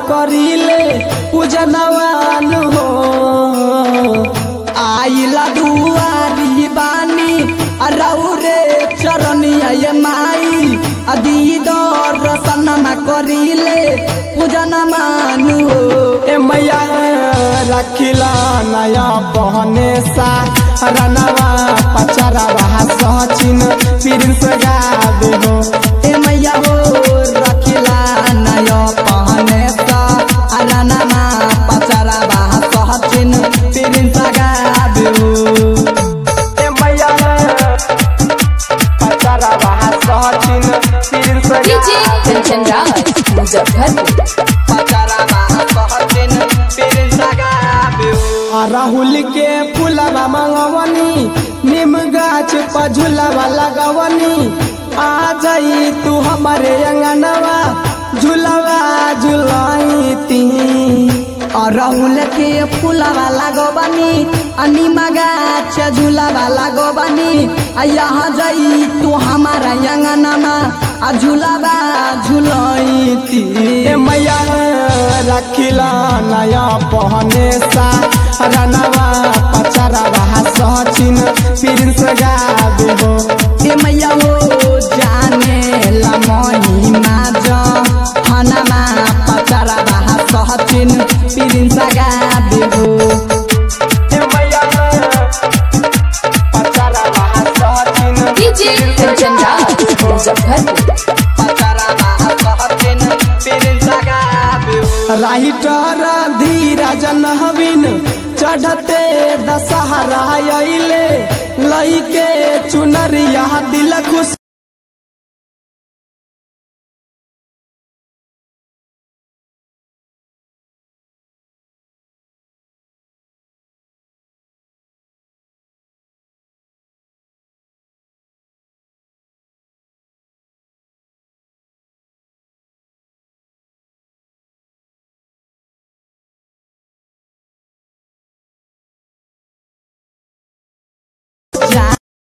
करीले पूजनवान हो आइला दुआरी बानी रौरे चरनिया ये माई दीदर रसनमा करीले पूजन मानु हो ए मैया रखिला नया बहने सा रनवा पचरवा सचिन प्रिंस गावे हो ए मैया हो रखिला नया बहने सा रनवा पचरवा सचिन प्रिंस गावे हो ए मैया पचरवा सचिन प्रिंस डीजे कंचन राज मुजफ्फरपुर आ राहुल के फूलवा मंगवनी निम गाछ पर झूलवा लगवनी आ जाई तू हमारे अंगनवा झूलवा झुलाईती आ राहुल के फूलवा लगवनी आ निम गाछ झूलवा लगवनी आ यहाँ जाई तू हमारा अंगनमा आ झूलवा झुलाईती ए मैया रखिला नया बहने सा रनवा पचरवा सचिन प्रिंस गावे हो ए मैया हो जाने ला महिमा ज हनमा पचरवा सचिन प्रिंस गावे हो ए मैया पचरवा सचिन डीजे कंचन राज मुजफ्फरपुर राइटर धीरज नहबिन चढ़ते दशहरा अइले लइके चुनरिया दिल खुश